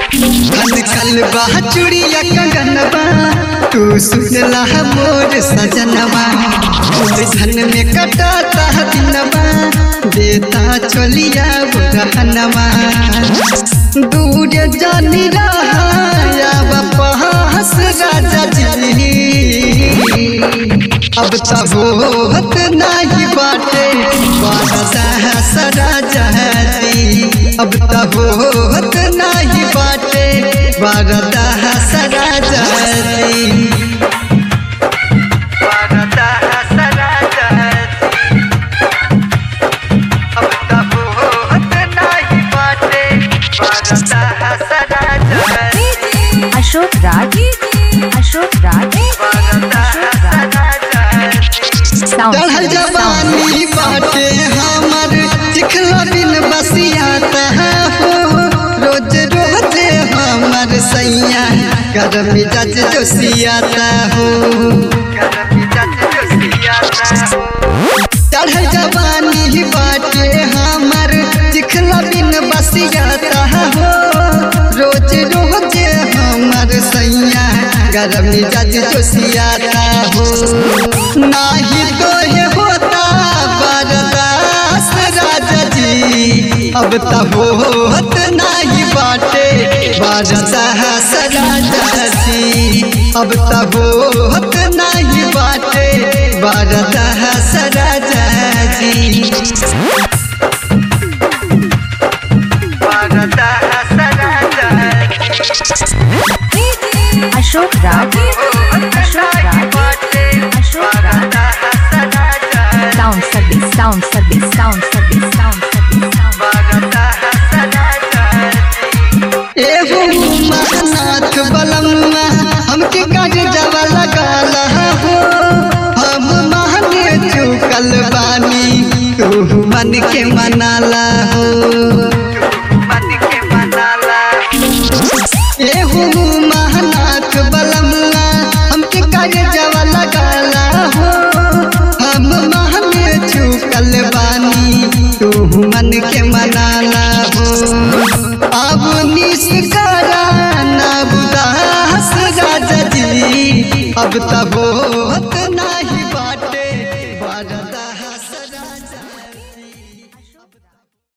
खन खल बा चुड़िया कंगनवा तू सुनला मोर सजनवा धन में कटाता दिनवा देता चलिया रहनवा दूर जानी रहा पास राजा जी अब तब होत नहीं बाटे बारदा सरा जहती अब तब होत नहीं बाटे बारदा सरा जहती बारदा सरा जहती अब तब होत नहीं बाटे बारदा सरा जहती अशोक राज अशोक राज साउंड चढ़ल जवानी बाटे हमर चिखला बिन बसियाता हो रोज रोज हमर सैया गरम जज जोसियाता हो चढ़ल जवानी बाटे हमर चिखला बिन बसियाता हो रोज रोज हमर सैया गरम जज जोसियाता हो नाही तो ये होता बरदास राजा जी अब तब होत नहीं बाटे बरदास राजा जी अब तब होत नहीं बाटे बरदास राजा जी बरदास राजा Ashok Raj Ashok Raj Ashok Raj sound service sound service sound service sound service sound एहो महनाथ बलम्मा हमके काज जवा लगाला हो हम महने चुकल बानी तू मन के मनाला हो एहो महनाथ बलम्मा हमके काज जवा लगाला हो हम महने चुकल बानी तू मन के मनाला हो अब निष्करा ना बुदास राजा जी अब तब